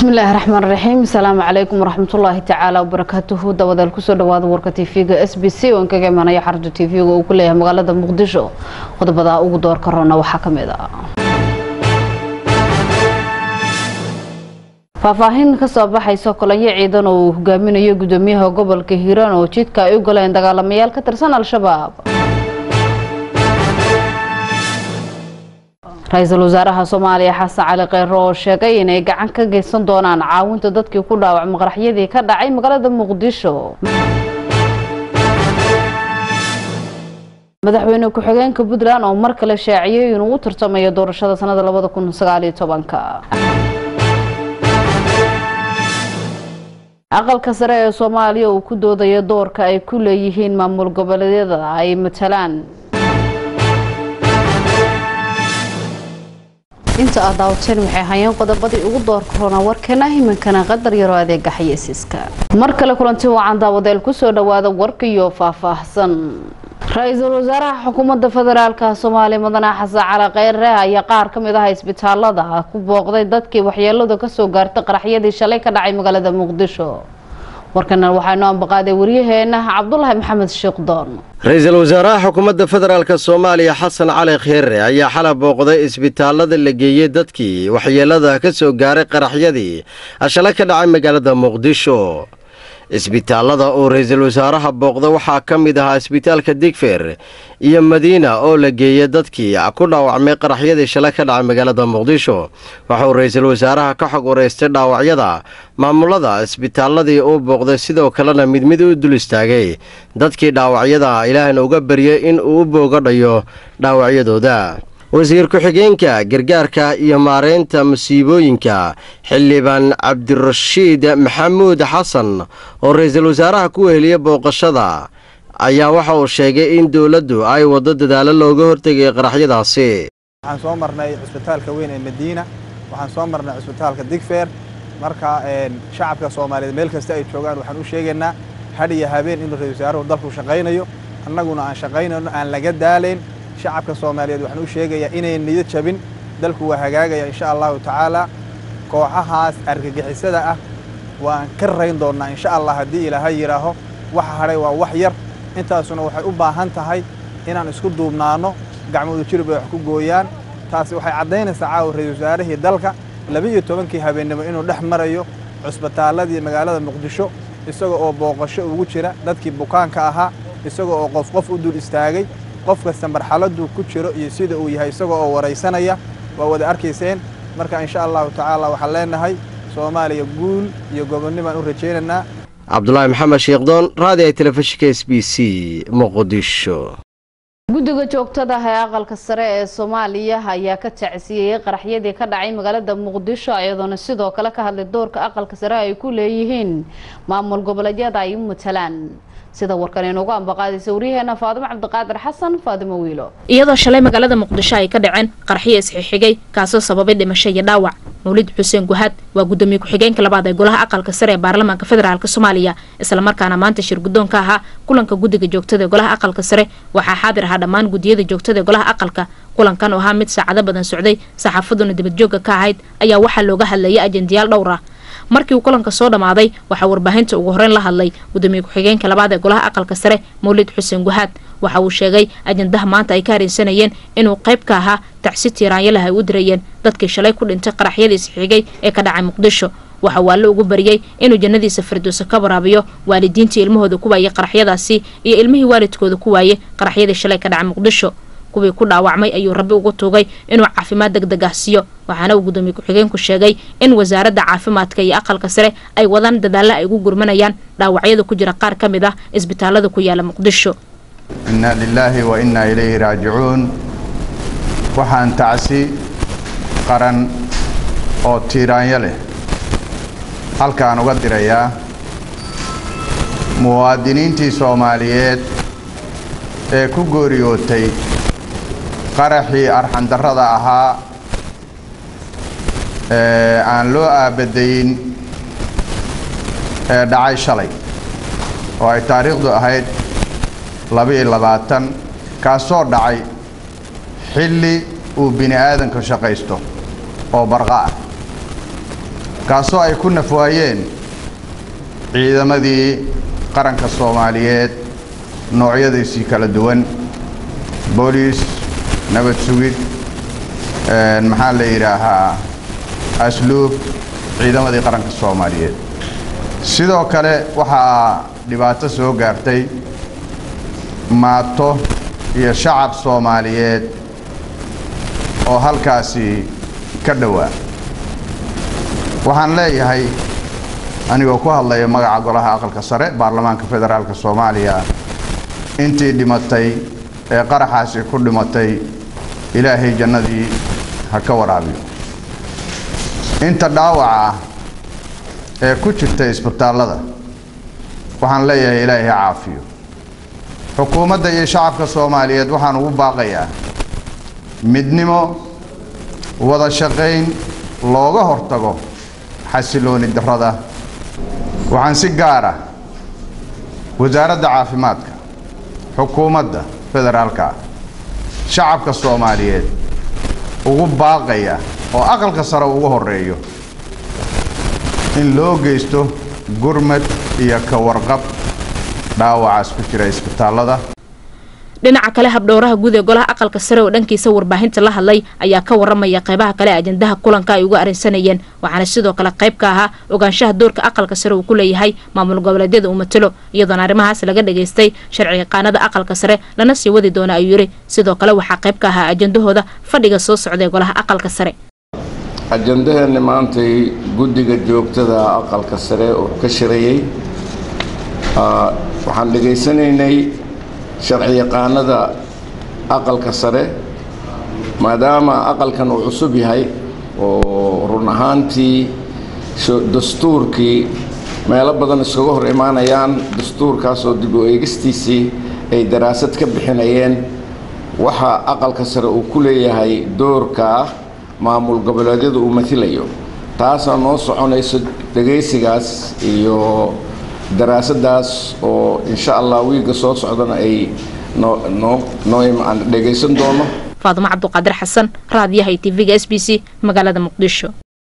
bismillaahi raxmaan raxiim asalaamu calaykum waraxmatullaahi tacaala wabarakaatuhu dawadeel kusoo dhawaada warka tv-ga s b c oo inkaga imanaya xarunta tv-ga uu ku leeyahay magaalada muqdisho qodobada ugu doorka roona waxaa ka mid ah faahfaahin kasoo baxaysa kolonyo ciidan oo uu hogaaminayo gudoomiyaha gobolka hiiraan oo jidka ay u galeen dagaalamayaal ka tirsan al-shabaab ra-iisul wasaaraha soomaaliya xasan cali kheyro oo sheegay inay gacan ka geysan doonaan caawinta dadkii ku dhaawacma qaraxyadii ka dhacay magaalada muqdisho madaxweyne ku-xigeenka puntland oo mar kale shaaciyey inuu u tartamayo doorashada sanada labada kun sagaaliyo tobanka aqalka sare ee soomaaliya uu ku doodayo doorka ay ku leeyihiin maamul goboleedyada ay matalaan inta aad daawateen waxay hayeen qodobadii ugu doorka roona warkeena himinkana qadar yaroo adeega xayeysiiska mar kale kulanti wacan daawadeel kusoo dhawaada warkiyo faahfaahsan ra-iisul wasaaraha xukuumadda federaalka soomaaliya mudane xasan cali kheyre ayaa qaar ka mid ah isbitaalada ku booqday dadkii waxyeeladu kasoo gaartay qaraxyadii shalay ka dhacay magaalada muqdisho warkana waxaanu ambaqaaday waryaheena cabdulaahi maxamed sheekdoon ra-iisul wasaaraha xukuumadda federaalka soomaaliya xasan cali kheyre ayaa xala booqday isbitaalada la geeyey dadkii waxyeelada ka soo gaaray qaraxyadii shalay ka dhacay magaalada muqdisho isbitaalada uu ra-iisul wasaaraha booqda waxaa ka mid ahaa isbitaalka digfer iyo madiina oo la geeyey dadkii ku dhaawacmay qaraxyadii shalay ka dhacay magaalada muqdisho waxauu ra-iisul wasaaraha ka xog wareystay dhaawacyada maamulada isbitaaladii uu booqday sidoo kalena mid mid u dul istaagay dadkii dhaawacyada ilaahna uga baryay in uu u boogadhayo dhaawacyadooda wasiir ku-xigeenka gargaarka iyo maareynta masiibooyinka xildhibaan cabdirashiid maxamuud xasan oo ra-iisul wasaaraha ku weheliya booqashada ayaa waxa uu sheegay in dowladdu ay waddo dadaalo looga hortegay qaraxyadaasi waxaan soo marnay cisbitaalka weyn ee madiina waxaan soo marnay cisbitaalka digfeer marka shacabka soomaaliyeed meel kasta ay joogaan waxaan u sheegaynaa hadh iyo habeen inuu ra-isul wasaaruhu dalku shaqaynayo annaguna aan shaqaynayno aan laga daalayn shacabka soomaaliyeed waxaan u sheegayaa inay niyad jabin dalku waa hagaagaya insha allahu tacaala kooxahaas argagixisada ah waan ka rayn doonnaa insha allah haddii ilaahay yidhaaho waxa hadhay waa wax yar intaasuna waxay u baahan tahay inaan isku duubnaanno gacmoodu jirib ay wax ku gooyaan taasi waxay caddaynaysaa caawa ra-isul wasaarihii dalka laba-iyo tobankii habeennimo inuu dhex marayo cusbitaalladii magaalada muqdisho isaga oo booqasho ugu jira dadkii bukaanka ahaa isaga oo qof qof u dul istaagay qof kasta marxaladuu ku jiro iyo sida uu yahay isagoo oo waraysanaya waa wada arkayseen marka insha allahu tacaala waxaan leenahay soomaaliya guul iyo gobonnibaan u rajaynaynaa cabdulaahi maxamed sheekdoon raadiga telefishinka s b c muqdisho guddiga joogtada ah ee aqalka sare ee soomaaliya ayaa ka tacsiiyey qaraxyadii ka dhacay magaalada muqdisho iyadoona sidoo kale ka hadlay doorka aqalka sare ay ku leeyihiin maamul goboleedyada ay u matalaan sida warkan inugu ambaqaadaysa waryaheena faadimo cabdiqaadir xasan faadimo wiilo iyadoo shalay magaalada muqdisho ay ka dhaceen qaraxyo isxixigay kaasoo sababay dhimasho iyo dhaawac mawlid xuseen guhaad waa gudoomiye ku-xigeenka labaad ee golaha aqalka sare ee baarlamaanka federaalk soomaaliya islamarkaana maanta shir guddoon ka ahaa kulanka guddiga joogtada ee golaha aqalka sare waxaa xaadir ahaa dhammaan guddiyada joogtada ee golaha aqalka kulankan oo ahaa mid saacado badan socday saxaafaduna dibadjoogga ka ahayd ayaa waxaa looga hadlayay ajendayaal dhowr ah markii uu kulanka soo dhammaaday waxaa warbaahinta ugu horeyn la hadlay gudoomiye ku-xigeenka labaad ee golaha aqalka sare mawlid xuseen guhaad waxa uu sheegay ajendaha maanta ay ka haraysanayeen inuu qayb ka ahaa tacsi tiiraanyalah ay u dirayeen dadkii shalay ku dhintay qaraxyadii isxigay ee ka dhacay muqdisho waxa uu alle ugu baryey inuu jannadiisa firdowsa ka waraabiyo waalidiintii ilmahooda ku waayey qaraxyadaasi iyo ilmihii waalidkooda ku waayey qaraxyadii shalay ka dhacay muqdisho kuwii ku dhaawacmay ayuu rabbi ugu tuugay inuu caafimaad deg deg ah siiyo waxaana uu gudoomiye ku-xigeenku sheegay in wasaaradda caafimaadka iyo aqalka sare ay wadaan dadaalla ay ugu gurmanayaan dhaawacyada ku jira qaar ka mid ah isbitaalada ku yaala muqdisho inna lilaahi wa innaa ilayhi raajicuun waxaan tacsi qaran oo tiiraanyo leh halkaan uga dirayaa muwaadiniintii soomaaliyeed ee ku gooriyootay qaraxii arxandarrada ahaa ee aan loo aabadayn ee dhacay shalay oo ay taariikhdu ahayd laba-iyo labaatan kaasoo dhacay xilli uu bini aadanku shaqaysto oo barqa ah kaasoo ay ku nafwaayeen ciidamadii qaranka soomaaliyeed noocyadiisii kala duwan booliis nabad sugid maxaa la yidhaahaa asluub ciidamadii qaranka soomaaliyeed sidoo kale waxaa dhibaato soo gaartay maato iyo shacab soomaaliyeed oo halkaasi ka dhowaa waxaan leeyahay anigoo ku hadlaya magaca golaha aqalka sare baarlamaanka federaalka soomaaliya intii dhimatay ee qaraxaasi ku dhimatay ilaahay jannadii ha ka waraabiyo inta dhaawaca ah ee ku jirta isbitaallada waxaan leeyahay ilaahay ha caafiyo xukuumadda iyo shacabka soomaaliyeed waxaan ugu baaqayaa midnimo wada shaqayn looga hortago xasilooni darrada waxaan si gaara wasaaradda caafimaadka xukuumadda federaalka shacabka soomaaliyeed ugu baaqaya oo aqalka sare ugu horeeyo in loo geysto gurmad iyo ka warqab dhaawacaas ku jira isbitaallada dhinaca kale habdhowraha guud ee golaha aqalka sare oo dhankiisa warbaahinta la hadlay ayaa ka waramaya qeybaha kale ajandaha kulanka ay uga arrinsanayeen waxaana sidoo kale qayb ka ahaa ogaanshaha doorka aqalka sare uu ku leeyahay maamul goboleedyada uu matalo iyadoona arrimahaas laga dhageystay sharci yaqaanada aqalka sare lana sii wadi doona ayuu yidhi sidoo kale waxaa qayb ka ahaa ajandahooda fadhiga soo socda ee golaha aqalka sare ajandaheenni maantay guddiga joogtada aqalka sare oo ka shirayey waxaan dhegaysanaynay sharci yaqaanada aqalka sare maadaama aqalkan uu cusub yahay oo run ahaantii dastuurkii meelo badan iskaga hor imaanayaan dastuurkaas oo dib u eegistiisii ay daraasad ka bixinayeen waxa aqalka sare uu ku leeyahay doorka ah maamul goboleedyada uu matilayo taasoo noo soconayso dhegaysigaas iyo daraasadaas oo insha allah wiigga soo socdana ay noo noo noo dhegaysan doono faadimo cabduqaadir xasan raadiyaha iyo tv-ga s b c magaalada muqdisho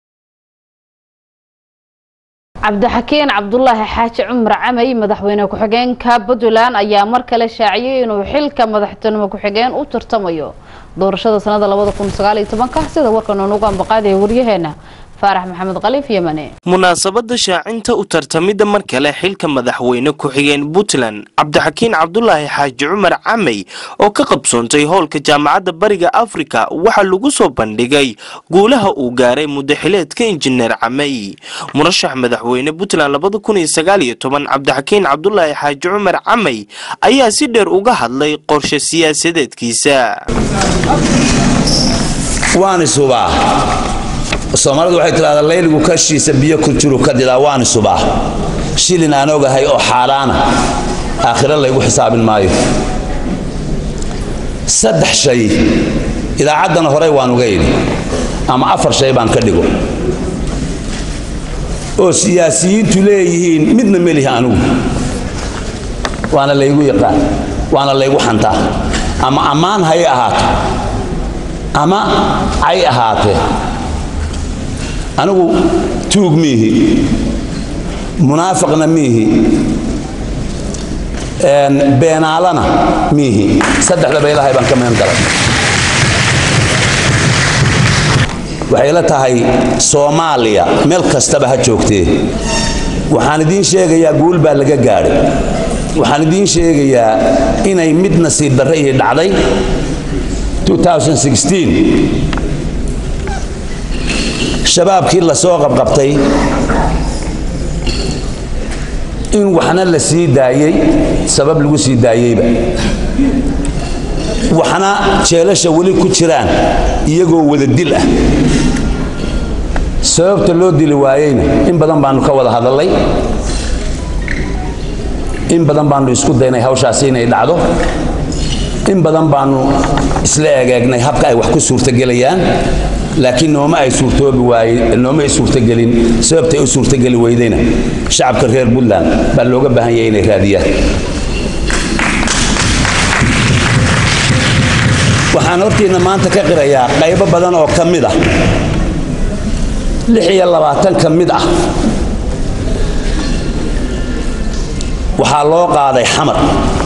cabdixakiin cabdulaahi xaaji cumar camay madaxweyne ku-xigeenka puntland ayaa mar kale shaaciyay inuu xilka madaxtinimo ku-xigeen u tartamayo doorashada sanada labada kun sagaaliyo tobanka sida warkan unugu ambaqaadaya waryaheena faarax maxamed khaliif yemane munaasabada shaacinta u tartamidda mar kale xilka madaxweyne ku-xigeen puntland cabdixakiin cabdulaahi xaaji cumar camey oo ka qabsoontay howlka jaamacadda bariga afrika waxaa lagu soo bandhigay guulaha uu gaaray muddaxileedka injineer camey murashax madaxweyne puntland labada kun iyo sagaaliyo toban cabdixakiin cabdulaahi xaaji cumar camey ayaa si dheer uga hadlay qorshe siyaasadeedkiisa soomaalidu waxay tidhahdaa layligu kashiisa biyo ku jiru ka didaa waani subaa shilin aan ogahay oo xaaraana aakhiro laygu xisaabin maayo saddex shay idaacaddana horey waan uga idhi ama afar shay baan ka dhigo oo siyaasiyiintu leeyihiin midna melihi anigu waana laygu yaqaan waana laygu xantaa ama ammaan hay ahaato ama cay ahaatee anigu tuug miihi munaafiqna miihi beenaalana miihi saddexdaba ilaahay baan ka meen galay waxay la tahay soomaaliya meel kastaba ha joogtee waxaan idiin sheegayaa guul baa laga gaadhay waxaan idiin sheegayaa inay mid nasiib darre ii dhacday 2016 shabaabkii la soo qabqabtay in waxna la sii daayey sabab lagu sii daayeyba waxna jeelasha weli ku jiraan iyagoo wada dil ah sababta loo dili waayeyna in badan baanu ka wada hadallay in badan baanu isku daynay hawshaasi inay dhacdo in badan baanu isla egeegnay habka ay wax ku suurtagelayaan laakiin nooma ay suurtoobi waaye nooma ay suurtagelin sababtay u suurtageli weydayna shacabka reer puntland baa looga baahan yahay inay raadiyaan waxaan hortiinna maanta ka qirayaa qaybo badan oo ka mid ah lix iyo labaatan ka mid ah waxaa loo qaaday xamar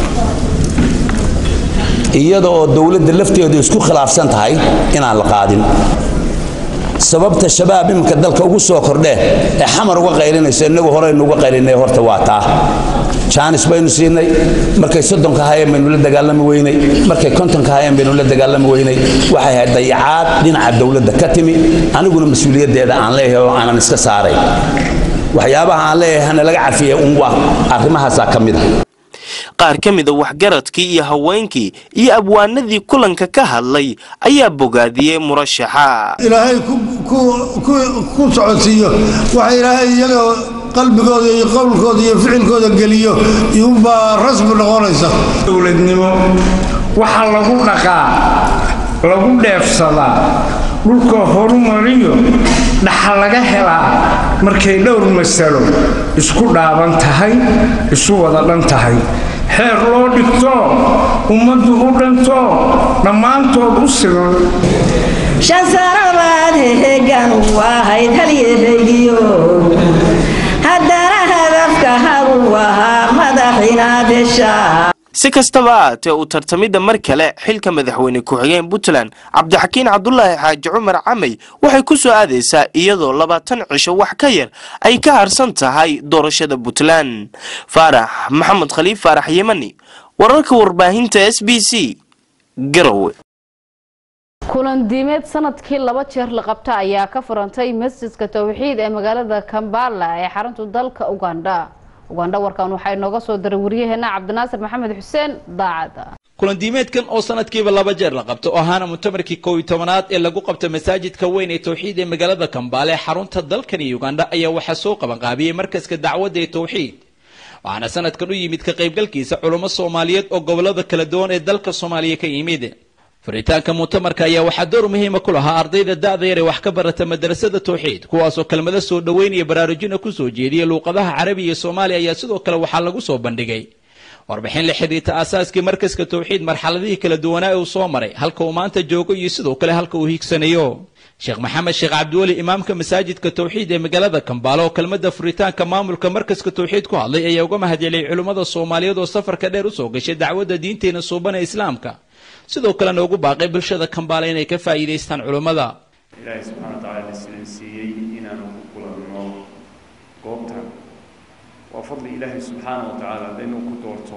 iyada oo dowladda lafteedu isku khilaafsan tahay inaan la qaadin sababta shabaab iminka dalka ugu soo kordhee ee xamar uga qaylinayso innagu horeynu uga qaylinay horta waa taa jaanis baynu siinay markay soddonka hayeen baynu la dagaalami weynay markay kontonka hayeen baynu la dagaalami weynay waxay ahayd dayacaad dhinaca dowladda ka timi aniguna mas-uuliyaddeeda aan leeyahay oo aanan iska saaray waxyaabaha aan leeyahay hana laga cafiyay un waa arrimahaasaa ka mid a qaar ka mida waxgaradkii iyo haweenkii iyo abwaanadii kulanka ka hadlay ayaa bogaadiyey murashaxa ilaahay ku socodsiiyo waxa ilaahay iyaga qalbigooda iyo qowlkooda iyo ficilkooda geliyo iyuunbaa rasmi noqonaysa dowladnimo waxaa lagu dhaqaa lagu dheefsadaa dhulka horumariyo dhaxal laga helaa markay dhowr masalo isku dhaaban tahay isu wada dhan tahay xeer loo dhigto ummaddu u dhanto dhammaantood u siman shan sanabaad hehegan u ahayd halyahaygiyo haddana hadafka hagu ahaa madaxinaad heshaa si kastaba ahaatee uu tartamidda mar kale xilka madaxweyne ku-xigeen puntland cabdixakiin cabdulaahi xaaji cumar camey waxay ku soo aadaysaa iyadoo labaatan cisho wax ka yar ay ka harsan tahay doorashada puntland faarax maxamed khaliif faarax yemani wararka warbaahinta s b c garowe kulan diimeed sanadkii laba jeer la qabta ayaa ka furantay masjidka towxiid ee magaalada kambala ee xarunta dalka ugandha ugandha warkan waxaa inooga soo diray waryaheena cabdinaasir maxamed xuseen daacada kulandiimeedkan oo sanadkiiba laba jeer la qabto oo ahaana mutamarkii kow iyo tobanaad ee lagu qabto masaajidka weyn ee towxiid ee magaalada kambaale ee xarunta dalkani ugandha ayaa waxaa soo qabanqaabiyey markaska dacwadda ee towxiid waxaana sanadkan u yimid ka qaybgalkiisa culummo soomaaliyeed oo gobolada kala duwan ee dalka soomaaliya ka yimid furitaanka muctamarka ayaa waxaa door muhiima ku lahaa ardayda da'da yar ee wax ka barata madrasada towxiid kuwaasoo kelmado soo dhoweyn iyo baraarujina ku soo jeediya luuqadaha carabiga iyo soomaaliya ayaa sidoo kale waxaa lagu soo bandhigay warbixin la xidhiirta aasaaskii markaska towxiid marxaladihii kala duwanaa ee uu soo maray halka uu maanta joogo iyo sidoo kale halka uu hiigsanayo sheekh maxamed sheekh cabdiweli imaamka masaajidka towxiid ee magaalada kambaale oo kelmadda furitaanka maamulka markaska towxiid ku hadlay ayaa uga mahadceliyay culimmada soomaaliyeed oo safarka dheer usoo gashay dacwadda diinteena suuban ee islaamka sidoo kalena ugu baaqay bulshada kambaale inay ka faa'iidaystaan culummada ilaahay subxaana wa tacaala islan siiyey inaanu ku kulanno goobtan waa fadli ilaahay subxaana wa tacaala inuu ku doorto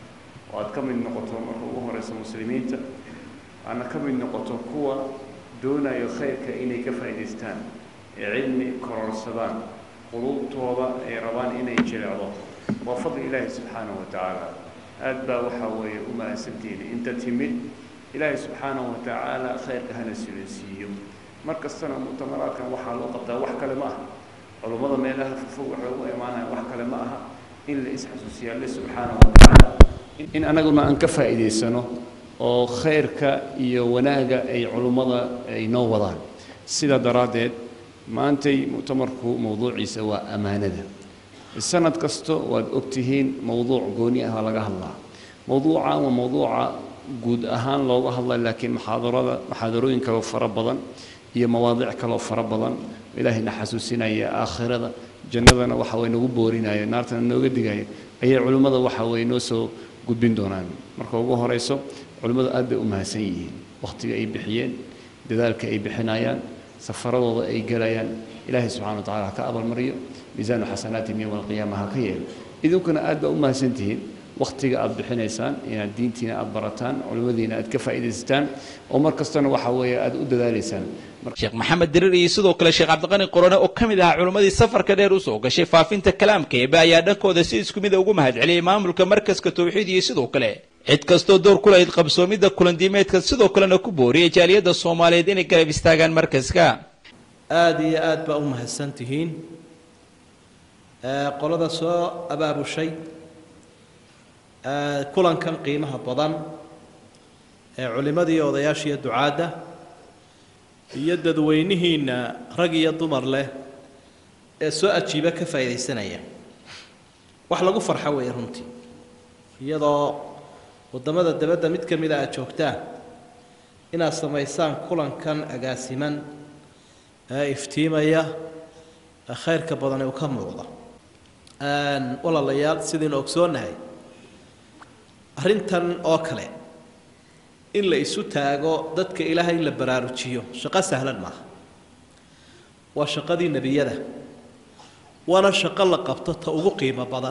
oo aad ka mid noqoto marka ugu horeysa muslimiinta aadna ka mid noqoto kuwa doonayo khayrka inay ka faa'iidaystaan ee cilmi kororsadaan quluubtooda ay rabaan inay jilecdo waa fadli ilaahay subxaana wa tacaala aad baa waxaa weeye u mahadsantihiin inta timid ilaahay subxaana wa tacaala khayrka hana silansiiyo mar kastana muctamaraadkan waxaa loo qabtaa wax kale ma aha culummada meelaha fofog waxay ugu imaanayaan wax kale ma aha in la isxasuusiya alle subxaana wa tacaala in anaguna aan ka faa'iidaysano oo khayrka iyo wanaaga ay culummada ay noo wadaan sidaa daraaddeed maantay muctamarku mowduuciisa waa ammaanada sanad kasta waad ogtihiin mowduuc gooni ah laga hadlaa mowduucan waa mowduuca guud ahaan looga hadla laakiin muxaadarada muxaadarooyin kaloo fara badan iyo mawaadiic kaloo fara badan ilaahayna xasuusinaya aakhirada jannadana waxa way nagu boorinaya naartana nooga digaya ayay culimmada waxa way noo soo gudbin doonaan marka ugu horeyso culimmadu aad bay u mahadsan yihiin wakhtiga ay bixiyeen dadaalka ay bixinayaan safaradooda ay gelayaan ilaahay subxana wa tacala ha ka abaalmariyo miisaanu xasanaatihim yowma alqiyaama ha ka yeelo idinkuna aad baa u mahadsan tihiin wakhtiga aad bixinaysaan inaad diintiina aad barataan culimmadiina aad ka faa'iidaysataan oo mar kastana waxa weeye aad u dadaalaysaan sheekh maxamed dirir iyo sidoo kale sheekh cabdiqani qorone oo ka mid ahaa culimmadii safarka dheer usoo gashay faafinta kalaamka eebe ayaa dhankooda si isku mida ugu mahadceliyey maamulka markaska towxiid iyo sidoo kale cid kastoo door ku lahayd qabsoomidda kulandiimeedka sidoo kalena ku booriyay jaaliyadda soomaaliyeed inay garab istaagaan markaska aada iyo aad baa u mahadsan tihiin qolada soo abaabushay kulankan qiimaha badan ee culimmadii odayaashiiyo ducaadda iyo dadweynihiinna rag iyo dumar leh ee soo ajiiba ka faa'iidaysanaya wax lagu farxo weeye runtii iyadoo waddamada dabadda mid ka mida aad joogtaan inaad samaysaan kulankan agaasiman ee iftiimaya ee khayrka badani uu ka muuqda walaalayaal sidaynu ogsoonahay arrintan oo kale in la isu taago dadka ilaahay in la baraarujiyo shaqo sahlan maaha waa shaqadii nebiyada waana shaqo la qabto ta ugu qiimo badan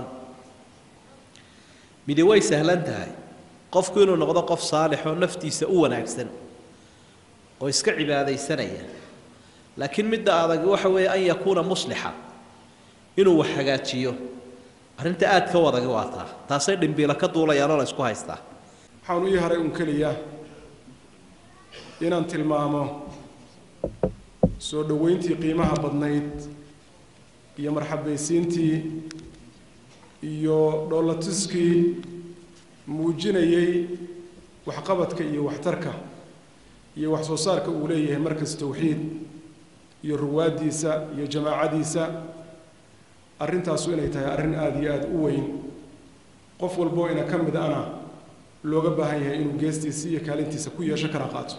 midi way sahlan tahay qofku inuu noqdo qof saalix oo naftiisa u wanaagsan oo iska cibaadaysanaya laakiin midda adag waxa weeye an yakuuna muslixa inuu wax hagaajiyo arrinta aad ka wadagi waa taa taasay dhimbiila ka duulayaanoo la isku haystaa waxaan u ii haray un keliya inaan tilmaamo soo dhoweyntii qiimaha badnayd iyo marxabaysiintii iyo dhoolatuskii muujinayay waxqabadka iyo waxtarka iyo wax soo saarka uu leeyahay markas towxiid iyo ruwaaddiisa iyo jamaacadiisa arrintaasu inay tahay arrin aada iyo aada u weyn qof walboo ina ka mid ana looga baahan yahay inuu geestiisa iyo kaalintiisa ku yeesho kana qaato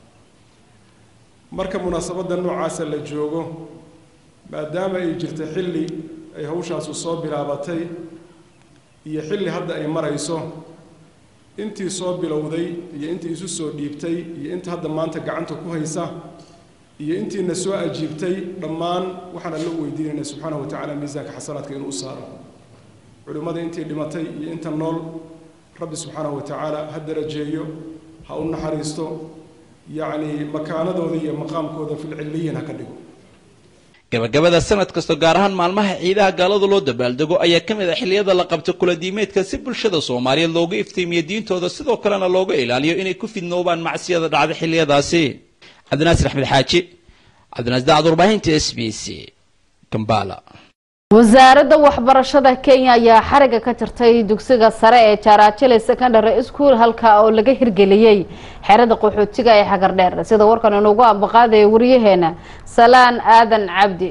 marka munaasabadda noocaasa la joogo maadaama ay jirta xilli ay hawshaasu soo bilaabatay iyo xilli hadda ay marayso intii soo bilowday iyo intii isu soo dhiibtay iyo inta hadda maanta gacanta ku haysa iyo intiina soo ajiibtay dhammaan waxaana loo weydiinayna subxaanahu wa tacaala miisaanka xasanaadka inuu u saaro culimmada intii dhimatay iyo inta nool rabbi subxaanahu wa tacaala ha darajeeyo ha u naxariisto yacni makaanadooda iyo maqaamkooda filcilliyin ha ka dhigo gabagabada sanad kasta gaar ahaan maalmaha ciidaha gaalada loo dabaaldego ayaa ka mid ah xilliyada la qabto kula diimeedka si bulshada soomaaliyeed looga iftiimiyo diintooda sidoo kalena looga ilaaliyo inay ku fidnoobaan macsiyada dhacda xilliyadaasi cabdinaasir axmed xaaji cabdinaasir dacad warbaahinta s b c kambala wasaaradda waxbarashada kenya ayaa xariga ka jirtay dugsiga sare ee jaaraajile secondary school halka oo laga hirgeliyey xerada qaxootiga ee xagardheer sida warkan inuugu ambaqaadaya wariyaheena salaan aadan cabdi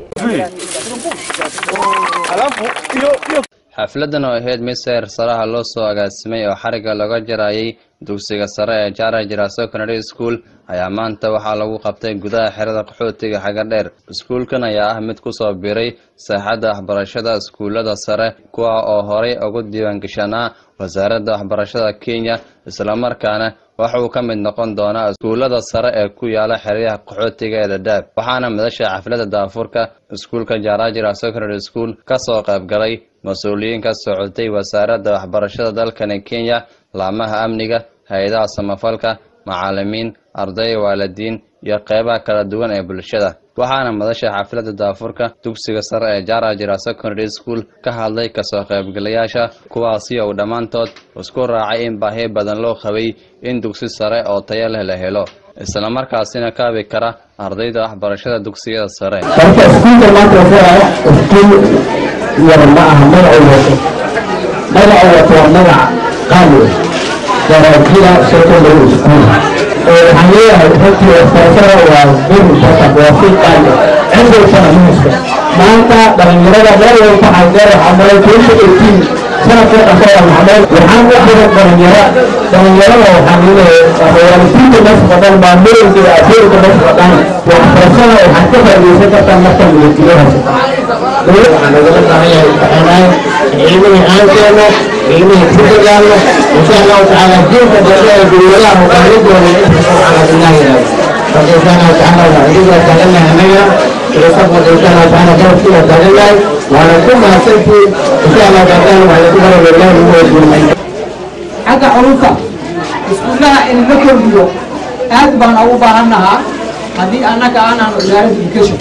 xafladan oo ahayd mid seer saraha loo soo agaasimay oo xarigga laga jarayay dugsiga sare ee jarajira secondary school ayaa maanta waxaa lagu qabtay gudaha xerada qaxootiga xagardheer iskuulkan ayaa ah mid kusoo biray saaxadda waxbarashada iskuullada sare kuwa oo horay ugu diiwaangashanaa wasaaradda waxbarashada kenya islamarkaana waxa uu ka mid noqon doonaa iskuullada sare ee ku yaala xeryaha qaxootiga ee dhadhaab waxaana madasha xafladda daafurka iskuulka jarajira secondary school kasoo qaybgalay mas-uuliyiin ka socotay wasaaradda waxbarashada dalkani kenya laamaha amniga hay-adaha samafalka macaalimiin arday waalidiin iyo qeybaha kala duwan ee bulshada waxaana madasha xafladda daafurka dugsiga sare ee jarajira secondary school ka hadlay kasoo qaybgalayaasha kuwaasi uu dhammaantood isku raacay in baahi badan loo qabay in dugsi sare oo tayo leh la helo islamarkaasina kaabi kara ardayda waxbarashada dugsiyada sare marka iskuulka maanta wuxuu ah iskuul yar ma aha magacuu wato magacuu wato waa magac qaali ah darajida secondary school waxaan leeyahay runtii waxbarashada waa very important waa si qaali ah cindaysana muhiska maanta dhalinyarada meel walba waxaa dheer waxaa maray twenty eighteen sanadka dhashay maxamed waxaan u xiran dhalinyaro dhalinyarada waxaan leeyahay waalidiinta meesha fadhan maamulooyinka iyo adeerka meesha fadhan waxbarashada waxaad ka faa'iidaysan kartaa marka milkiyaha waxaan nagala baahan yahay imtixaanaan cilmihii aan keeno cilmihii ku dagaalno insha allahu tacaala diinka dambe ee dowladaha hogaanidooda inta subxaana billahi ilaah marka insha allahu tacaala waa idigaa taagannahay annaga ilosafka insha allahu tacaala garabkiiba taagannahay waana ku mahadsantiin insha allahu tacaala waxaa ku bara lillahi ugu wajilmay xagga culunta iskuullaha in la kordhiyo aad baan ugu baahannahaa haddii annaga aanan wasaaradda education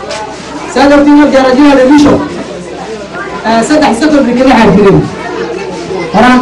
saa dartiina darajada revision saddex secondary kala xajirin horaan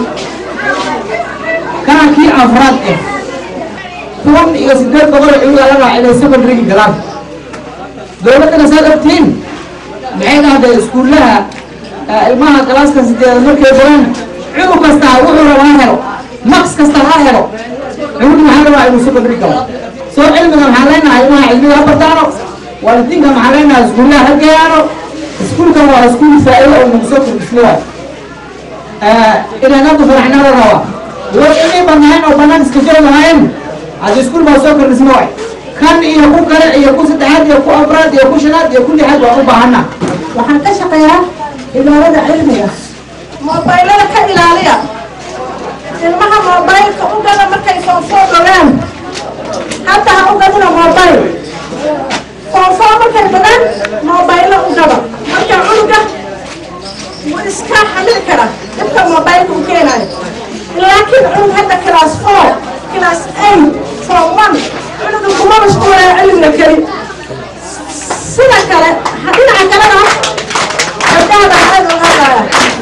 kana kii afraad eh toban iyo sideed boqol oo ciwiga la raaca inay secondaryga galaan dowladdana saa dartiin maxay dhahday iskuullaha ilmaha galaaska sideed markay galaan cunug kasta wuxuu rabaa ha helo max kasta ha helo cunug maxaa rabaa inuu secondary galo soo cilmiga maxaa leenahay ilmaha cilmiga ha bartaano waalidiinka maxaa leenahay iskuullaha ha geeyaano iskuulkan waa iskuul faa'iido oo nagu soo kordhisno waay inaan aad u faraxnaa la rabaa war inay banaayeen oo bannaan iska joogi lahaayeen hadda iskuul baa soo kordhisno waay kan iyo ku kale iyo ku saddexaad iyo ku afraad iyo ku shanaad iyo ku lixaad waan u baahana waxaan ka shaqeeyaa idaarada cilmiga moobaylada ka ilaaliya ilmaha moobaylka u gada markay foofoo dogaan hadda ha u gadina moobayl foofoo markay dogaan moobaylo u gada marka cunuga wuu iska xamil kara dhibka moobaylka u keenayo laakiin cunug hadda class four class eight form one cunuga kuma mashquulaya cilmiga keli sida kale dhinaca kalena gabdhaha baa aad uga hadlaya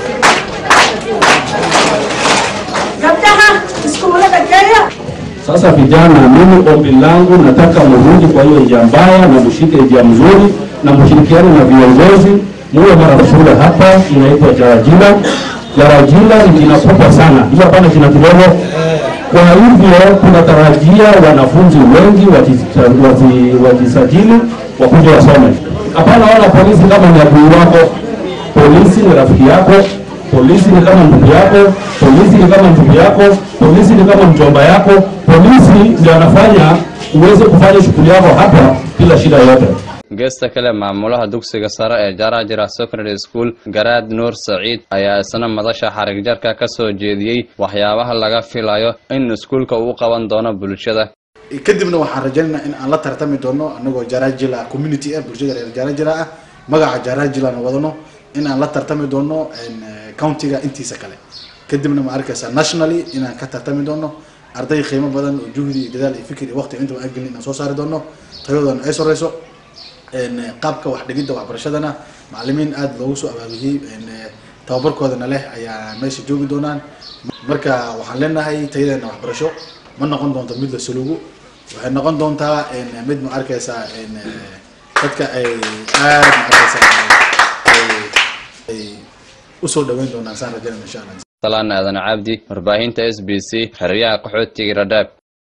gabdhaha iskuulada geeya Sasa vijana, mimi ombi langu nataka mrudi kwa hiyo njia mbaya na mshike njia mzuri na mshirikiane na viongozi, muwe mara shule hapa inaitwa Jarajila. Jarajila ni jina kubwa sana, hiyo hapana jina kidogo. Kwa hivyo tunatarajia wanafunzi wengi wajisa- waji- wajisajili wakuja wasome. Hapana ona polisi kama ni adui wako, polisi ni rafiki yako, polisi ni kama ndugu yako, polisi ni kama ndugu yako, polisi ni kama mjomba yako, polisi ndio anafanya uweze kufanya shughuli yako hapa bila shida yote. geesta kale maamulaha dugsiga sare ee jarajira secondary school garaad nuur saciid ayaa isna madasha xarigjarka ka soo jeediyey waxyaabaha laga filayo in iskuulka uu qaban doono bulshada kadibna waxaan rajaynaynaa in aan la tartami doono anagoo jarajila community ah bulshada reer jarajila ah magaca jarajilana wadano in aan la tartami doono eh, countiga intiisa kale kadibna ma arkaysaa nationally inaan ka tartami doono arday qiimo badan oo juhdi iyo dadaal iyo fikir iyo waqti intaba aan gelin inaan soo saari doono tayadoona ay soreyso En, eh, qaabka wax dhigidda waxbarashadana macalimiin aada loogu soo abaabiyey en, eh, tababarkoodana leh ayaa meesha joogi doonaan marka waxaan leenahay tayadeena waxbarasho ma noqon doonto mid la sulugu waxay noqon doontaa en, mid ma arkaysaa en, eh, dadka ay aada ma arkaysaa ay- ay usoo dhaweyn doonaan saan rajaynaya insha allah salaan aadan cabdi warbaahinta s b c xeryaha qaxootiga radhaab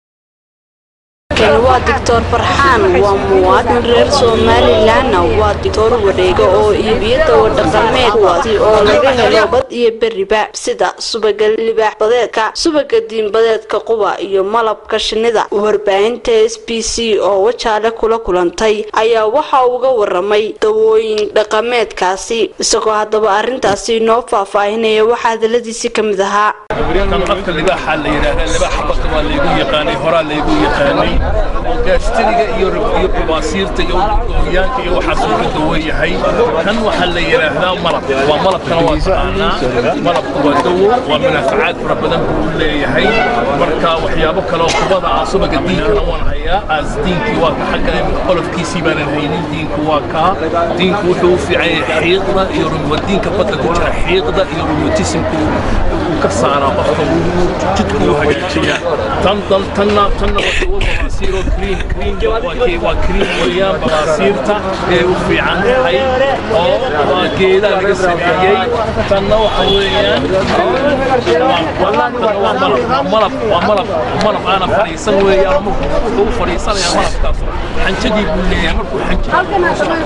kani waa doctor farxaan waa muwaadin reer somalilanna waa doctor wadheega oo iibiyo dawa dhaqameed kuwaasi oo laga helo bad iyo beriba sida subaga libaax badeedka subaga diinbadeedka quba iyo malabka shinnida warbaahinta s b c oo wajaale kula kulantay ayaa waxa uga waramay dawooyin dhaqameedkaasi isagoo haddaba arrintaasi noo faahfaahinaya waxaa hadaladiisi ka mid ahaa kan afka libaaxa la yidhaahdaa libaaxa badda waa laygu yaqaanay horaa laygu yaqaanay oo gaastiriga iyo iyo babaasiirta iyo ooryaanka iyo waxaasuu ka dawan yahay kan waxaa la yidhaahdaa malab waa malabkana waa taqaanaa malabka waa dawo waa munaafacaad fara badan buu leeyahay marka waxyaabo kale oo kubada ah subaga diinkana waan hayaa aas diinkii waa ka xagga qolofkiisii baanan haynin diinku waa kaa diinku wuxuu u fiican yahay xiiqda iyo waa diinka badda ku jira xiiqda iyo rheumatismku uu ka saaraa qofka jidku u hagaajiyaa tan tan tanna tanna waa dawo babaasiir oo cream cream waa kee waa cream weeyaan babaasiirta ee u fiican tahay oo waa geedaa laga sameeyey tanna waxa weeyaan waa malab waa malab waa malab malab aana fadhiisan weeyaan markuu u fadhiisanaya malabkaas xanjadii buu leeyahay markuu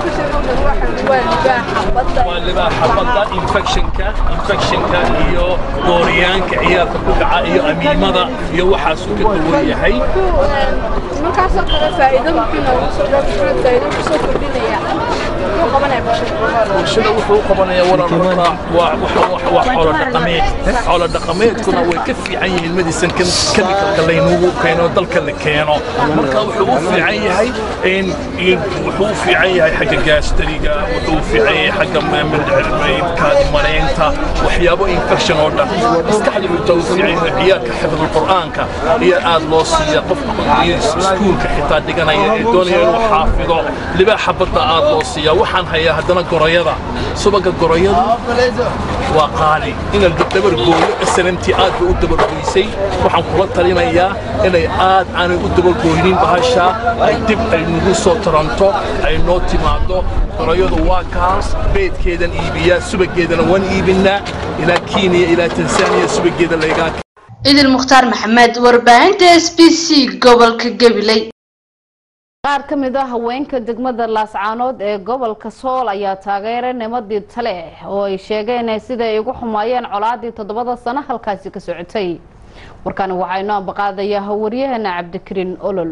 waa libaaxa badda infectionka infectionka iyo dooriyaanka ciyaarka ku dhaca iyo amiimada iyo waxaasuu ka duwan yahay markaasoo kale faa'iido markii noogu soo dhowr faa'iido kusoo kordhinaya muxuu qabanaya bulshada bulshada wuxuu u qabanayaa walaalka waa waa xoolo dhaqameed xoolo dhaqameedkuna way ka fiican yihiin medicinkan chemicalka laynugu keeno dalka la keeno marka wuxuu u fiican yahay in wuxuu u fiican yahay xagga gaastariga wuxuu u fiican yahay xagga kaadi mareynta waxyaabo infection oo dhan maskaxda wuxuu u fiican yahay ciyaalka xifdul qur'aanka iyo aad loo siiya qofka iskuulka xitaa dhiganaya ee doonaya inuu xaafido libaaxa badda aad loo siiya waxaan hayaa haddana goroyada subaga goroyada waa qaali in la dabar gooyo snmt aad bay u dabargoysay waxaan kula talinayaa inay aad aanay u dabargooynin bahasha ay dib ay nagu soo taranto ay noo timaado goroyadu waa kaas beedkeedan iibiyaa subageedana waan iibinaa ilaa kenya ilaa tansaaniya subageeda laygaa idil mukhtaar maxamed warbaahinta s b c gobolka gabiley qaar ka mid ah haweenka degmada laascaanood ee gobolka sool ayaa taageeray nimadii tale oo ay sheegeen sida ay ugu xumaayeen colaadii toddobada sano halkaasi ka socotay warkani waxaa inoo ambaqaadayaa waryaheena cabdikariin olol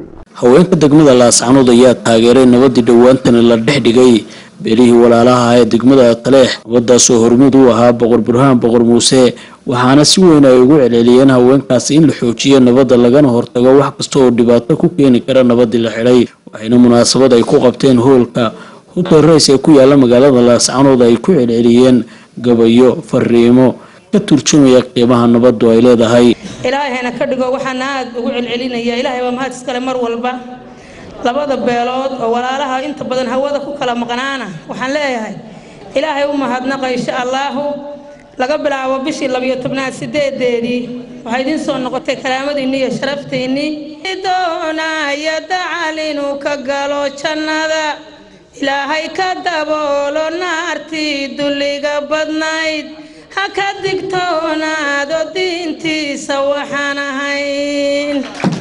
haweenka degmada laascanood ayaa taageeray nabadii dhowaantani la dhex dhigay beelihii walaalaha ee degmada taleex nabadaasoo hormuud u ahaa boqor burhaan boqor muuse waxaana si weyn ay ugu celceliyeen haweenkaasi in la xoojiyo nabadda lagana hortago wax kasta oo dhibaato ku keeni kara nabadii la xidhay waxayna munaasabad ay ku qabteen hoolka hotel rays ee ku yaala magaalada laascanood ay ku celceliyeen gabayo fariimo ka turjumaya qiimaha nabaddu ay leedahay ilaahayna ka dhigo waxaana aada ugu celcelinaya ilaahay waa mahad iskale mar walba labada beelood oo walaalaha inta badan hawada ku kala maqnaana waxaan leeyahay ilaahay u mahadnaqa insha allaahu laga bilaabo bishii labiyo tobnaad sideedeedii waxaa idiin soo noqotay karaamadiinni iyo sharaftiinnii doonaya dacal inuu ka galo jannada ilaahay ka daboolo naartii dulliga badnayd ha ka digtoonaado diintiisa waxaan ahayn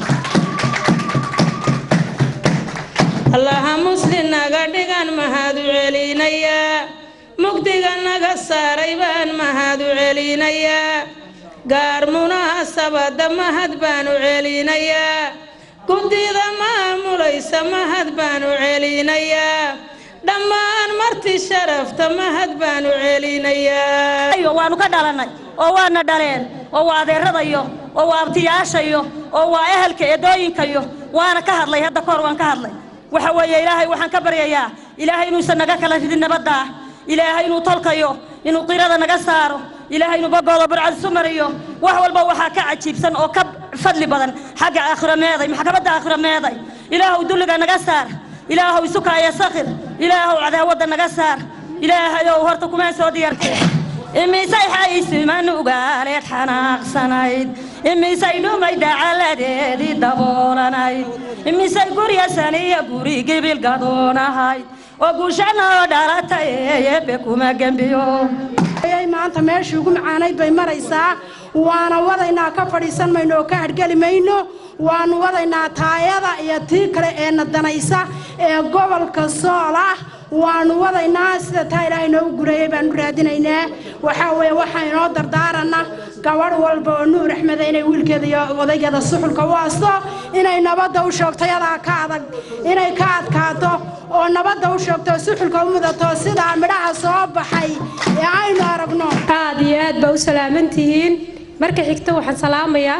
allaha muslim naga dhigan mahad u celinayaa mugdiga naga saaray baan mahad u celinayaa gaar munaasabada mahad baan u celinayaa guddida maamulaysa mahad baan u celinayaa dhammaan marti sharafta mahad baan u celinayaa waanu ka dhalannay oo waana dhaleen oo waa adeeradayo oo waa abtiyaashayo oo waa ehelka eedooyinkayo waana ka hadlay hadda kahor waan ka hadlay waxa weeye ilaahay waxaan ka baryayaa ilaahay inuusan naga kala ridin nabadda ah ilaahay inuu tolkayo inuu qirada naga saaro ilaahay inuu bagooda burcad isu mariyo wax walba waxaa ka cajiibsan oo ka fadli badan xagga aakhiro meeday maxkamadda aakhiro meeday ilaahow dulliga naga saar ilaahow isukaaya sakhir ilaahow cadaawadda naga saar ilaahayow horta kumaan soo diyaartee imisay xaysiman ugaaleed xanaaqsanayd imisay dhumay dacaladeedii daboolanayd imisay guryasan iyo guri gibil gadoonahayd oo guushanoo dhalatay eebe kuma gembiyo maanta meeshii ugu macaanayd bay maraysaa waana wadaynaa ka fadhiisan mayno oo ka hargeli mayno waanu wadaynaa taayada iyo tii kale ee nadanaysa ee gobolka sool ah waanu wadaynaa sida taa ilaahay noogu gureeyey baanu raadinaynaa waxaa weeye waxaa inoo dardaarana gabadh walba oo nuur axmeda inay wiilkeeda iyo odaygeeda suxulka u asto inay nabadda u sheegto yadaa ka adag inay ka adkaato oo nabadda u sheegto suxulka u mudato sidaa midhaha soo baxay ee aynu aragno aad iyo aad baa u salaamantihiin marka xigta waxaan salaamayaa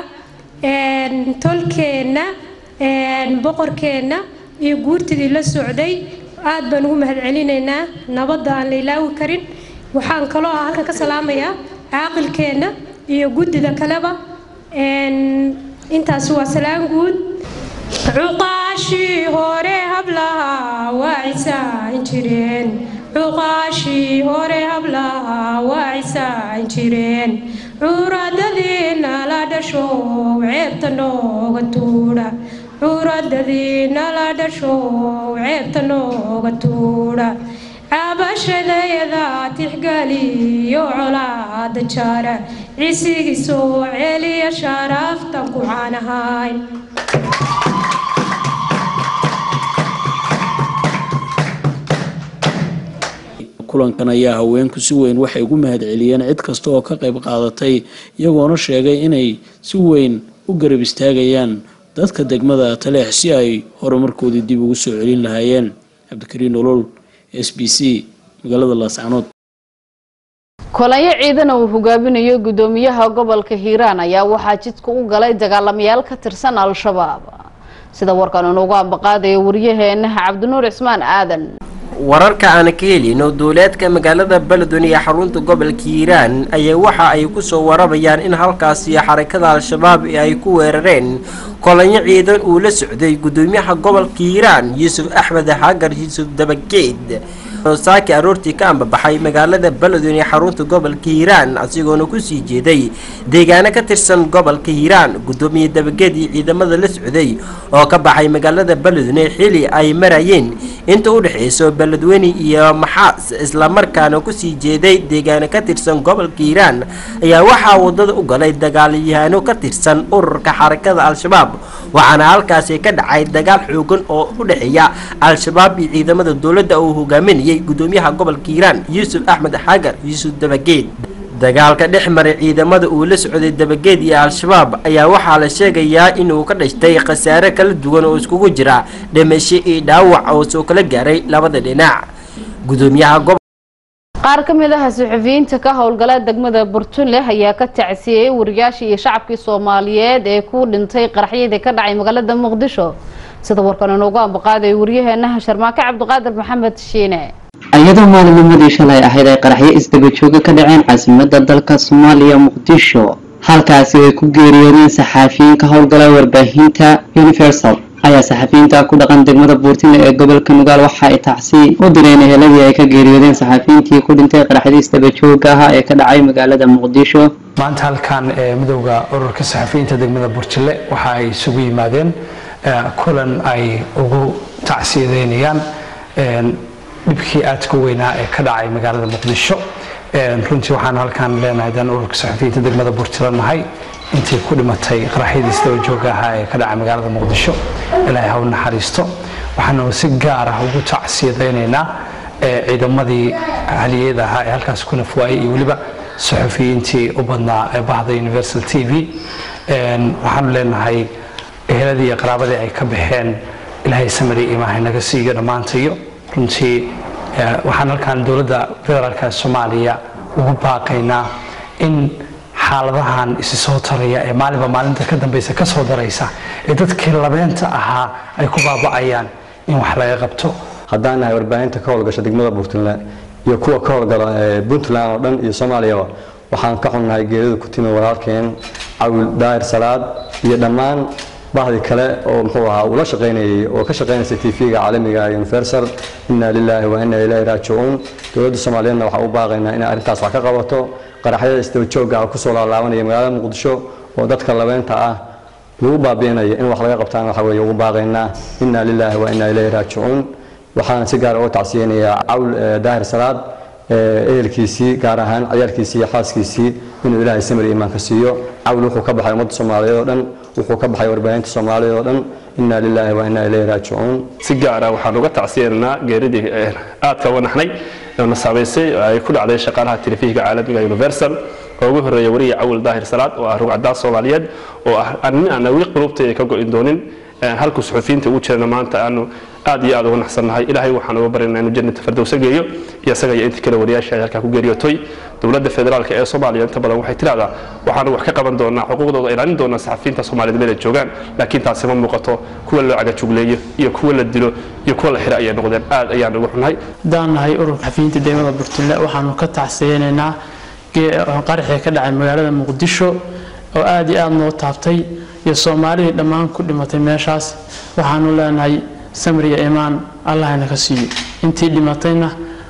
tolkeenna boqorkeenna iyo guurtidii la socday aad baan ugu mahadcelinaynaa nabadda aan la ilaawi karin waxaan kaloo ah halkan ka salaamayaa caaqilkeenna iyo guddida kaleba intaasi waa salaan guud cuqaashii hore hablaha waa cisaan jireen cuqaashii hore hablaha waa cisaan jireen curadadiina la dhasho ceebta nooga tuudha curadadiina la dhasho ceebta nooga tuudha cabashadayada tixgaliyo colaada jaara cisigiisoo celiya sharaaftan ku caanahay kulankan ayaa haweenku si weyn waxay ugu mahadceliyeen cid kasta oo ka qayb qaadatay iyagoona sheegay inay si weyn u garab istaagayaan dadka degmada taleex si ay horumarkoodii dib ugu soo celin lahaayeen cabdikariin olol s b c magaalada laascanood kolanyo ciidan uu hogaaminayo gudoomiyaha gobolka hiiraan ayaa waxaa jidka u galay dagaalamayaal ka tirsan al-shabaab sida warkan inuugu ambaqaadayo waryaheena cabdinuur cismaan aadan wararka aan ka helino duuleedka magaalada beledweyne ee xarunta gobolka hiiraan ayaa waxa ay ku soo waramayaan in halkaasi xarakada al-shabaab ay ku weerareen kolanyo ciidan uu la socday gudoomiyaha gobolka hiiraan yuusuf axmed xagar yuusuf dabageed saaki aroortii ka ambabaxay magaalada beledweyne ee xarunta gobolka hiiraan asigoona kusii jeeday deegaano ka tirsan gobolka hiiraan gudoomiye dabageed iyo ciidamada la socday oo ka baxay magaalada beledweyne xili ay marayeen inta u dhexeyso beledweyne iyo maxaas islamarkaana kusii jeeday deegaano ka tirsan gobolka hiiraan ayaa waxaa wadada u galay dagaalyahaano ka tirsan ururka xarakada al-shabaab waxaana halkaasi ka dhacay dagaal xoogan oo u dhexeeya al-shabaab iyo ciidamada dowladda uu hogaaminayay gudoomiyaha gobolka hiiraan yuusuf axmed xagar yuusuf dabageed dagaalka dhex maray ciidamada uu la socday dabageed iyo al-shabaab ayaa waxaa la sheegayaa inuu ka dhashtay khasaare kala duwan oo iskugu jira dhimasho iyo dhaawac oo soo kala gaaray labada dhinac gudoomiyaha gob qaar ka mid ah suxufiyiinta ka howlgala degmada burtunle ayaa ka tacsiyey wariyaashii iyo shacabkii soomaaliyeed ee ku dhintay qaraxyadii ka dhacay magaalada muqdisho sida warkan inoogu ambaqaaday waryaheena sharmaake cabdiqaadir maxamed shiine iyadoo maalinimadii shalay ahayd ay qaraxyo isdaba jooga ka dhaceen caasimada dalka soomaaliya muqdisho halkaasi ay ku geeriyoodeen saxaafiyiin ka howlgala warbaahinta universal ayaa saxafiyiinta ku dhaqan degmada buurtile ee gobolka nugaal waxa ay tacsi u direen eheladii ay ka geeriyoodeen saxaafiyiintii ku dhintay qaraxyadii isdaba jooga ah ee ka dhacay magaalada muqdisho maanta halkan ee midowda ururka saxafiyiinta degmada burjile waxa ay isugu yimaadeen kulan ay ugu tacsiyadeynayaan dhibkii aadka weynaa ee ka dhacay magaalada muqdisho runtii waxaan halkan leenahay dan ururka saxafiyiinta degmada burjile nahay intii ku dhimatay qaraxyadii isdaba jooga ahaa ee ka dhacay magaalada muqdisho ilaahay ha u naxariisto waxaanu si gaar ah ugu tacsiyadaynaynaa ciidamadii haliyada ahaa ee halkaas ku nafwaayay iyo weliba saxufiyiintii u badnaa ee bahda universal t v waxaanu leenahay eheladii iyo qaraabadii ay ka baxeen ilaahay samari imaahay naga siiyo dhammaantayo runtii waxaan halkan dowladda federaalka soomaaliya ugu baaqaynaa in xaaladahan isi soo taraya ee maalinba maalinta ka dambeysa ka soo daraysa ee dadkii labeenta ahaa ay ku baaba'ayaan in wax laga qabto haddaan nahay warbaahinta ka howlgasha degmada puntland iyo kuwa ka howlgala puntland oo dhan iyo soomaaliyaba waxaan ka xunnahay geerida ku timi walaalkeen cawil daahir salaad iyo dhammaan bahdii kale oo muxuu ahaa ula shaqaynayay oo ka shaqaynaysay tv-ga caalamiga universal inna lilaahi wa inna ilayhi raajicuun dowladda soomaaliyeedna waxaan u baaqaynaa inay arrintaas wax ka qabato qaraxyada isdaba joogga ah kusoo laalaabanaya magaalada muqdisho oo dadka labeenta ah lagu baabi'inayo in wax laga qabtaan waxa weeye ugu baaqaynaa inna lilaahi wa inna ilayhi raajicuun waxaana si gaar uga tacsiyeynayaa cawl daahir salaad ehelkiisii gaar ahaan ciyaalkiisii iyo xaaskiisii inuu ilaahay samir iimaanka siiyo cawl wuxuu ka baxay ummadda soomaaliyeed oo dhan wuxuu ka baxay warbaahinta soomaaliyeed oo dhan inna lilaahi wa inna ilayhi raajicuun si gaar ah waxaan uga tacsiyeynaa geeridii aadka uga naxnay na saameysay oo ay ku dhacday shaqaalaha telefihiga caalamiga universal oo ugu horreeya wariya cawil daahir salaad oo ah rugcadaas soomaaliyeed oo ah nin aan awi qulubtayda ka go'in doonin halku suxufiyiinta ugu jirana maanta aanu aad iyo aad uga naxsannahay ilaahay waxaan uga baryaynaa inuu jannata fardowsa geeyo iyo isaga iyo intii kale wariyaasha ay halkaa ku geeriyootay dowladda federaalka ee soomaaliya inta badan waxay tidhahdaa waxaanu wax ka qaban doonaa xuquuqdooda ilaalin doonaa saxafiyiinta soomaaliyeed meel ay joogaan laakiin taasi ma muuqato kuwa loo cagajugleeyo iyo kuwa la dilo iyo kuwa la xiro ayay noqdeen aad ayaan ugu xunnahay haddaan nahay ururka xafiyiinta degmada burtule waxaanu ka tacsiyeynaynaa qaraxii ka dhacay magaalada muqdisho oo aad iyo aad noo taabtay iyo soomaalidii dhammaan ku dhimatay meeshaas waxaanu leenahay samriya imaan allahna ka siiyo intii dhimatayna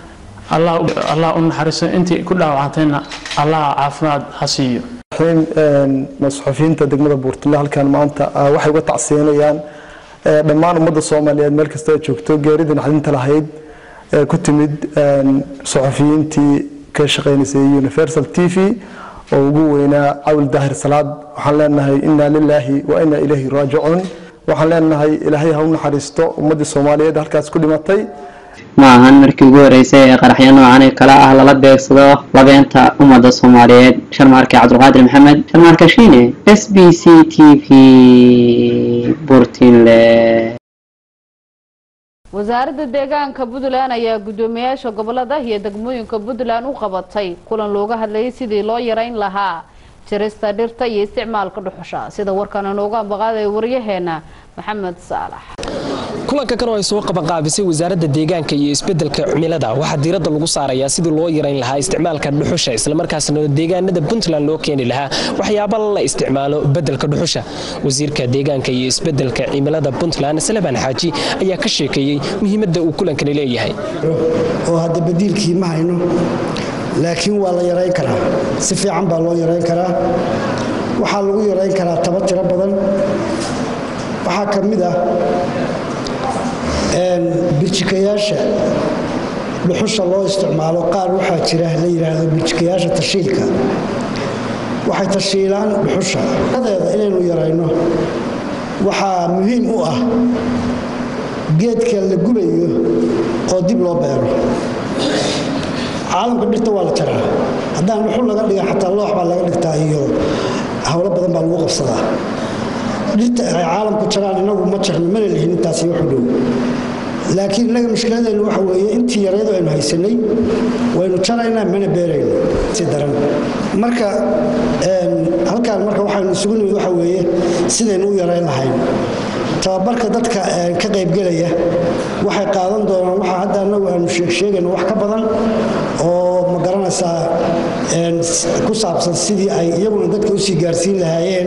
allah u naxariiso intii ku dhaawacantayna allah caafimaad ha siiyo suxufiyiinta degmada buurtule halkan maanta waxay uga tacsiyanayaan dhammaan ummadda soomaaliyeed meel kasta ay joogto geeridii naxdinta lahayd ee ku timid suxufiyiintii ka shaqaynaysay universal t v oo ugu weynaa cawil daahir salaad waxaan leenahay inna lilaahi wa inna ilayhi raajicuun waxaan leenahay ilaahay ha u naxariisto ummaddii soomaaliyeed halkaas ku dhimatay ma ahan markii ugu horeysay ee qaraxyo noocan ee kale ah lala beegsado labeenta ummadda soomaaliyeed sharmaarke cabdulqaadir maxamed sharmaarka shiine s b c t v burtinle wasaaradda deegaanka puntland ayaa guddoomiyaasha gobolada iyo degmooyinka puntland u qabatay kulan looga hadlayay sidii loo yareyn lahaa jarista dhirta iyo isticmaalka dhuxusha sida warkan inoogu ambaqaaday waryaheena maxamed saalax kulanka kan oo ay soo qabanqaabisay wasaaradda deegaanka iyo isbeddelka cimilada waxaa diiradda lagu saarayaa sidii loo yarayn lahaa isticmaalka dhuxusha islamarkaasna deegaanada puntland loo keeni lahaa waxyaaba la isticmaalo beddelka dhuxusha wasiirka deegaanka iyo isbeddelka cimilada puntland salebaan xaaji ayaa ka sheekeeyey muhiimadda uu kulankani leeyahay oo hadda badiilkii ma hayno laakiin waa la yarayn karaa si fiican baa loo yarayn karaa waxaa lagu yarayn karaa taba tiro badan waxaa ka mid ah birjikayaasha dhuxusha loo isticmaalo qaar waxaa jira la yidhaahdo birjikayaasha tashiilka waxay tashiilaan dhuxusha adeeda inaynu yarayno waxaa muhiim u ah geedka la gubayo oo dib loo beero caalamka dhirta waa la jaraa haddaan dhuxul laga dhiga xataa loox baa laga dhigtaa iyo howlo badan baa lagu qabsadaa dhirta ay caalamku jaraan inagu ma jarno mana lihin intaasi wax u dhow laakiin innaga mushkiladeenu waxa weeye intii yareedu aynu haysanay waynu jaraynaa mana beerayno si daran marka halkaan marka waxaynu isugu nimid waxa weeye sidaynu u yarayn lahayn tababarka dadka ka qaybgelaya waxay qaadan doonaan waxa hadda annagu aanu sheegayno wax ka badan oo ma garanaysaa ku saabsan sidii ay iyaguna dadka usii gaarsiin lahaayeen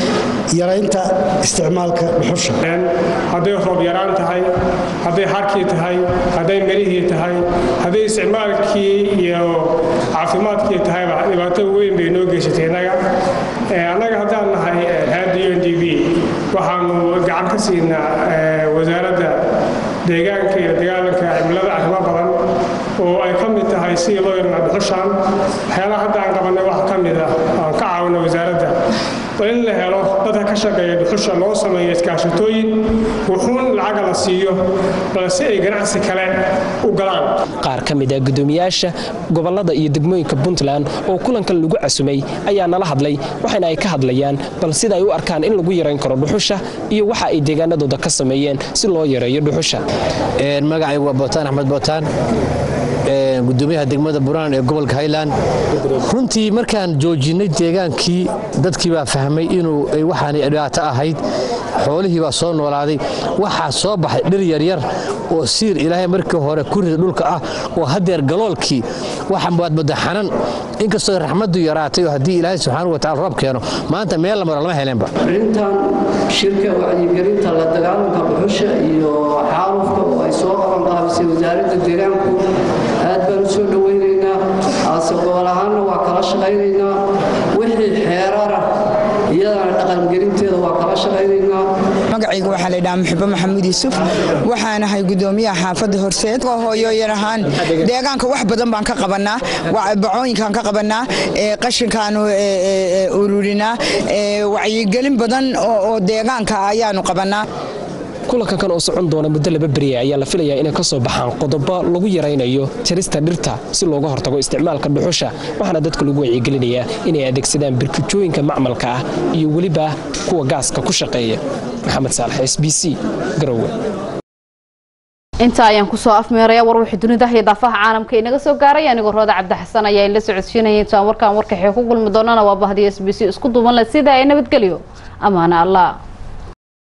yaraynta isticmaalka dhuxusha hadday roob yaraan tahay hadday harkii tahay hadday melihii tahay hadday isticmaalkii iyo caafimaadkii tahayba dhibaato weyn bay noo geysatay innaga annaga haddaan nahay hayadda u n d b waxaanu gacan ka siinaa wasaaradda deegaanka iyo dagaalanka cimilada arrimo badan oo ay ka mid tahay sidii loo yarnaa dhuxushaan waxyaalaha hadda aan qabannay wax ka mid ah aan ka caawina wasaaradda waa in la helo dadka ka shaqeeya dhuxusha loo sameeyo iskaashatooyin wuxuun lacaga la siiyo balse ay ganacsi kale u galaan qaar ka mid ah gudoomiyaasha gobolada iyo degmooyinka puntland oo kulankan lagu casumay ayaa nala hadlay waxaana ay ka hadlayaan bal sida ay u arkaan in lagu yarayn karo dhuxusha iyo waxa ay deegaanadooda ka sameeyeen si loo yareeyo dhuxusha magacaygu waa bootaan axmed bootaan gudoomiyaha degmada buraan ee gobolka highland runtii markaan joojinay deegaankii dadkii baa fahmay inuu waxaanay dhibaato ahayd xoolihii baa soo noolaaday waxaa soo baxay dhir yaryar oo siir ilaahay markii hore ku rida dhulka ah oo haddeer galoolkii waxa waad mudda xanan inkastoo raxmaddu yaraatay oo haddii ilaahay subxaanahu watacaala roob keeno maanta meel la maro lama heleenba arrintan shirka wacyigelinta la dagaalanka dhuxusha iyo xaalufka oo ay soo qaban qaabisay wasaaradda deegaanku aad baan u soo dhowaynaynaa aase gobol ahaanna waa kala shaqaynaynaa wixii xeerara iyadana dhaqangelinteeda waa kala shaqaynaynaa magacayga waxaa laydhahaa muxubo maxamuud yuusuf waxaan ahay gudoomiyaha xaafadda horseed hooyooyan ahaan deegaanka wax badan baan ka qabanaa bacooyinkaan ka qabanaa qashinkaanu ururinaa wacyigelin badan oo deegaanka ayaanu qabanaa kulanka kan oo socon doona muddo laba beriya ayaa la filayaa inay ka soo baxaan qodobo lagu yaraynayo jarista dhirta si looga hortago isticmaalka dhuxusha waxaana dadka lagu wacyigelinayaa inay adeegsadaan birkijooyinka macmalka ah iyo weliba kuwa gaaska ku shaqeeya maxamed saalax s b c garowe inta ayaan kusoo afmeeraya war wixii dunida iyo daafaha caalamka inaga soo gaaray anigoo rooda cabdixasan ayaa in la socodsiinaya intaan warkaan warkaxee ku kulmi doonana waa bahdiya s b c isku duuban leh sida ay nabadgelyo amaana allah